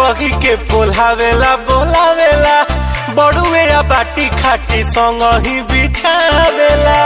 कही के पोलावेला बोलावेला बड़ुए या बाटी खाटी संग ही बिछावेला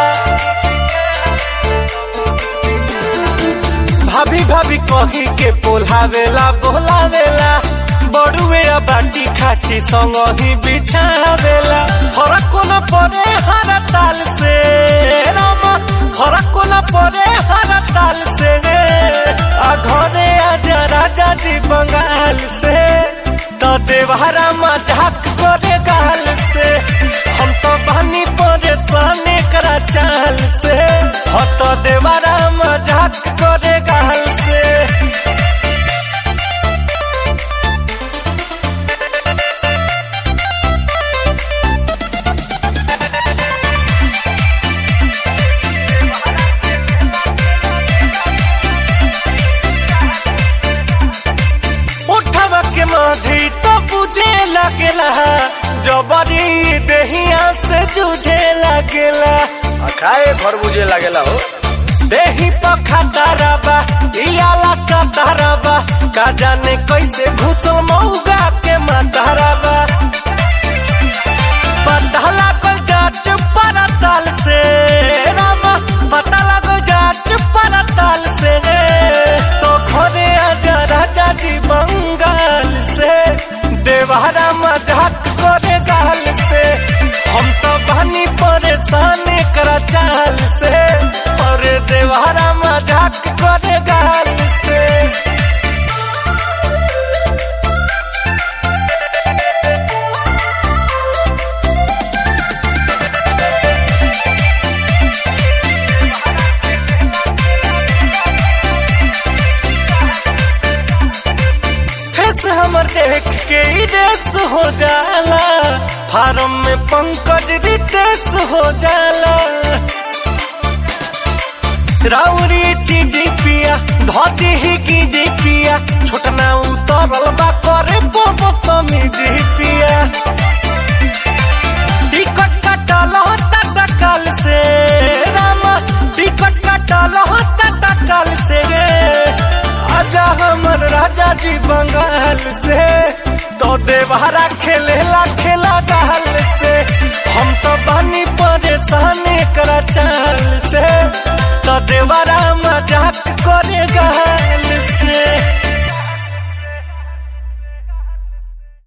भाभी भाभी कही के पोलावेला बोलावेला बड़ुए या बाटी खाटी संग ही बिछावेला फरक न पड़े हर ताल से रामा फरक न पड़े हर ताल से आ घरे आजा राजा जी बंगाल से तो देवहरा मजाक करे गाल से हम तो बनी परेशान करा चाल से हो तो देवहरा मजाक करे गाल से उठवा के माधी तो बुझे लगेला जबरी देहिया से जूझे लगेला खाए घर बुझे लागेला हो देही पखा दरबा इयाला का दरबा का जाने कैसे घुसल मऊगा के मतरबा पता लागल जाच परताल से रामा पता लागल जाच परताल से तो घरे आजा राजा जी बंगाल से देवहरा मजाक करे गाल से हम तो बनी परेशान करा चाल से और देवहरा मजाक करे गाल से फेस हमर देख के ही रेस हो जाला फार्म में पंकज रितेश हो जाला राउरी चीज पिया धोती ही की जी पिया छोटना उतरल बा करे बोबो तमी जी पिया टिकट कटल होता तकल से रामा टिकट कटल होता तकल से आजा हमर राजा जी बंगाल से तो देवहरा खेलेला खेला डाल से हम तो बनी परेशान करा चाल से तो देवरा मजाक करेगा